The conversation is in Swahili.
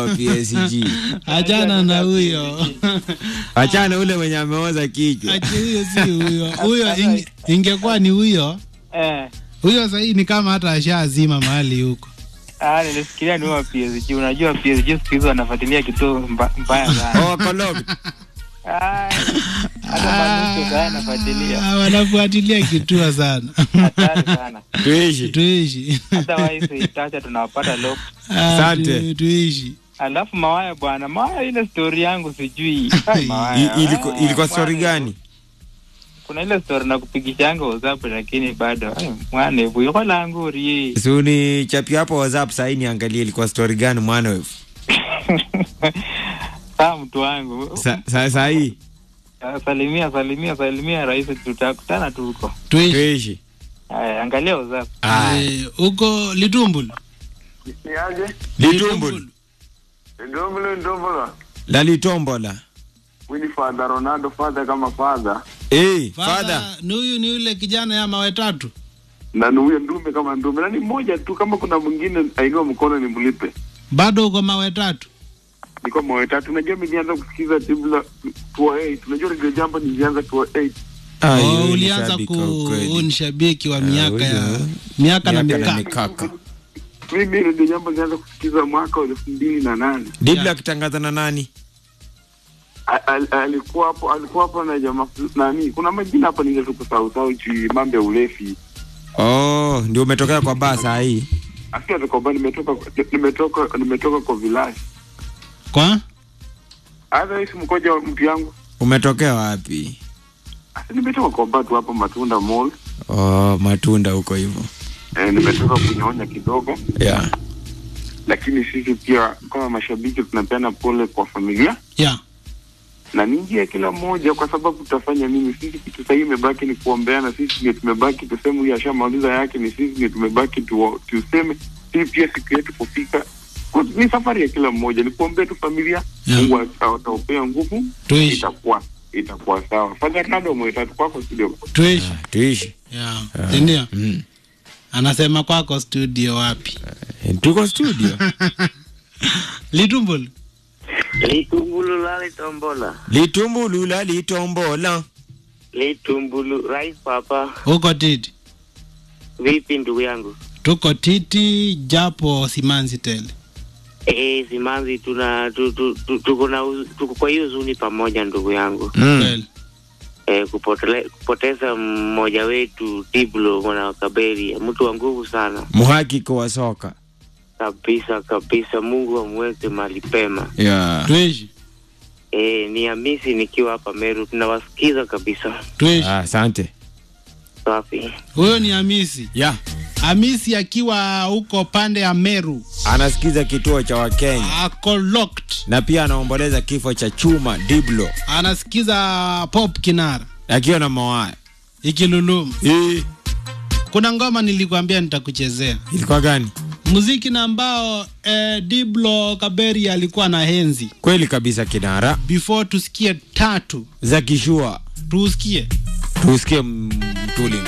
wa PSG. Achana na huyo. Achana ule mwenye ameoza kichwa. Achi huyo si huyo. Huyo inge- ingekuwa ni huyo. Eh. Huyo sahii ni kama hata ashazima mahali huko. Ah, nilifikiria ni wa PSG. Unajua PSG siku hizi wanafuatilia kitu mba, mbaya sana. Oh, Kolog. Ah, hata Manucho sasa anafuatilia. Ah, wanafuatilia kitua sana. Hatari sana. Tuishi. Tuishi. Otherwise itacha tunawapata lock. Ah, Asante. tu- Tuishi. Alafu Mawaya bwana, Mawaya ile story yangu sijui. Ai, I- Mawaya, Ilikuwa ah, ilikuwa story mwana, gani? Kuna ile story na kupigishanga WhatsApp lakini bado ai, mwana buyo langu rie. Si unichapia hapo WhatsApp sasa niangalie ilikuwa story gani mwana wewe. Saa mtu wangu. Sa- sa- Saa hii Ah, Salimia salimia salimia rais, tutakutana tu huko. Tuishi. tuishi. Haya, angalia WhatsApp. Ah, Eh, Huko Litumbul. Niaje? Litumbul. Ndombolo ndombolo. La litombola. Mimi father Ronaldo father kama father. Eh, Father, father. ni huyu ni yule kijana ya mawe tatu. Na ni huyo ndume kama ndume. Na ni mmoja tu kama kuna mwingine ainua mkono ni mlipe. Bado uko mawe tatu. Niko moyo tatu. Unajua mimi nilianza kusikiza tibla 208. Unajua ndio jambo nilianza 208. Ah, Oh, yule ni ulianza shabiki ku wa ukweli. huu ni shabiki wa miaka ya huyo. miaka na Miaka na mikaka. mikaka. Mimi ndio jambo nilianza kusikiza mwaka wa 2008. Dibla Yeah. akitangaza na nani? A- al- Alikuwa hapo alikuwa hapo na jamaa ful- nani? Kuna majina hapa ningetu kusahau sahau juu mambo ya ulefi. Oh, ndio umetokea kwa baa saa hii. Asikia tukoba nimetoka nimetoka nimetoka kwa village. Kwa? Hata hisi mkoja wa mtu yangu. Umetokea wapi? Asi nimetoka kwa batu hapa Matunda Mall. Oh, matunda huko hivyo. Eh, nimetoka kunyonya kidogo, Yeah. lakini sisi pia kama mashabiki tunapeana pole kwa familia Yeah. na ni njia ya kila mmoja, kwa sababu tutafanya nini? Sisi kitu sahii imebaki ni kuombeana. Sisi ndio tumebaki tuseme huyu ashamaliza yake, ni sisi ndio tumebaki tu, tuseme sisi pia siku yetu kufika. Kwa- Ni safari ya kila mmoja, ni kuombea tu familia Yeah. Mungu ata- ataupea nguvu, Tuishi. itakuwa itakuwa sawa. Fadha Ronaldo mwetatu kwako studio. Tuishi. Tuishi. Yeah. Ndio. Mm. Anasema kwako studio wapi? Eh, Tuko studio. Litumbul. Litumbulu lali tombola. Litumbulu la litombola. Litumbulu rais papa. Huko titi. Vipi ndugu yangu? Tuko titi japo simanzi tele. Eh, simanzi tuna tu, tu, tu, tuko na uz- tuko kwa hiyo huzuni pamoja ndugu yangu. Mm. Kweli. Eh, kupotele, kupoteza mmoja wetu Diblo mwana wa Kaberi, mtu wa nguvu sana Muhakiki wa soka. kabisa kabisa. Mungu amweke mahali pema. Yeah. Tuishi. Eh, ni Hamisi nikiwa hapa Meru, tunawasikiza kabisa. Tuishi. Ah, asante. Safi. Huyo ni Hamisi. Yeah. Hamisi akiwa huko pande ya Meru. Anasikiza kituo cha Wakenya Ako locked. na pia anaomboleza kifo cha Chuma Diblo Anasikiza pop kinara. akiwa na mawaya. Ikiluluma. Eh, Kuna ngoma nilikwambia nitakuchezea. ilikuwa gani? Muziki na ambao eh, Diblo Kaberi alikuwa na henzi. Kweli kabisa kinara Before tusikie tatu, za kishua. tusikie. Tusikie mtuli.